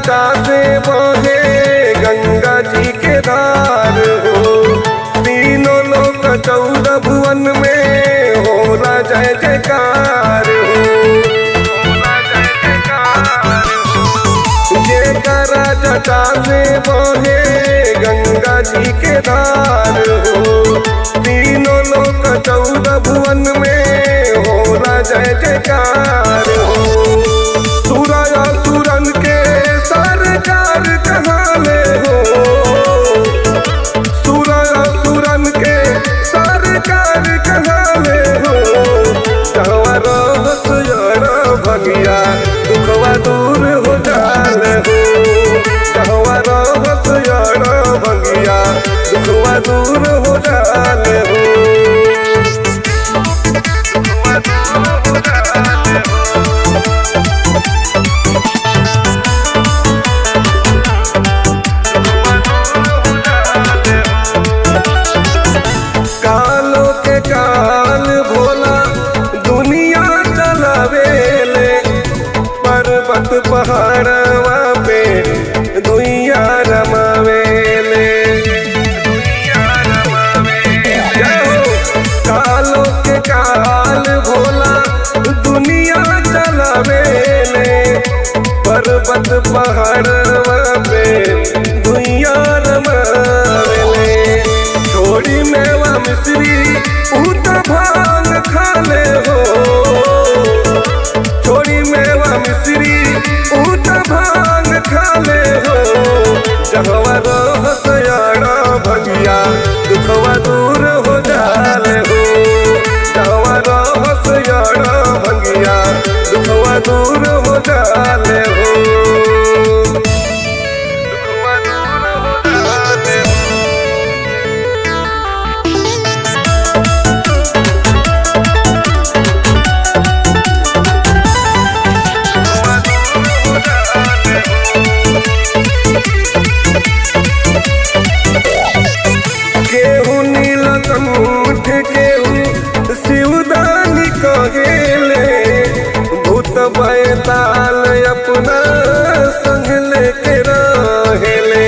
जटा से बहे गंगा जी के धार हो तीनों लोक चौदह भुवन में होला जय जयकार हो जे करा जटा से बहे गंगा जी के धार हो तीनों लोक चौदह भुवन में होला जय जयकार हो सूरज सुरन के सरकार कहाले हो सूरज सुरन के सरकार कहाले हो कहवा रहस यार भगिया दुखवा दूर हो जाले हो कहवा रहस यार भगिया दुखवा दूर हो जाले हो दुखवा दूर हो जाले हो कालो के काल भोला दुनिया चलावेले पर्वत पहाड़वा पे दुनिया रमावेले जय हो। कालो के काल भोला दुनिया चलावेले पर्वत पहाड़वा पे दुनिया रमावेले छोड़ी मेवा मिश्री ऊट भांग खाले हो छोड़ी मेवा मिश्री ऊट भांग खाले हो जहवा रहस यारा भगिया दुखवा दूर हो जाले हो जहवा रहस यारा भगिया दुखवा दूर हो जाले हो दुखवा दूर हो जाले हो केहू नीलकंठ केहू शिवदानी कहेले भूत बैताल अपना संग लेके रहेले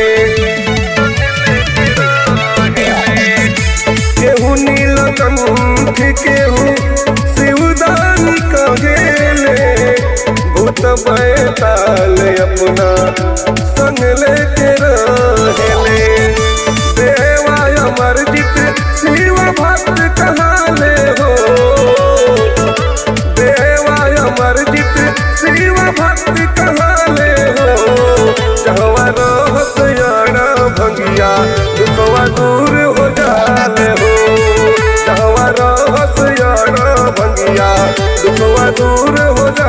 केहू नीलकंठ केहू शिवदानी कहेले भूत बैताल अपना संग लेके रहेले देवाय अमरजित शिव भक्त कहाले हो देवाय अमरजित शिव भक्त कहाले हो जहवा रहस यारा भंगिया दुखवा दूर हो जाले हो जहवा रहस यारा भंगिया दुखवा दूर हो जा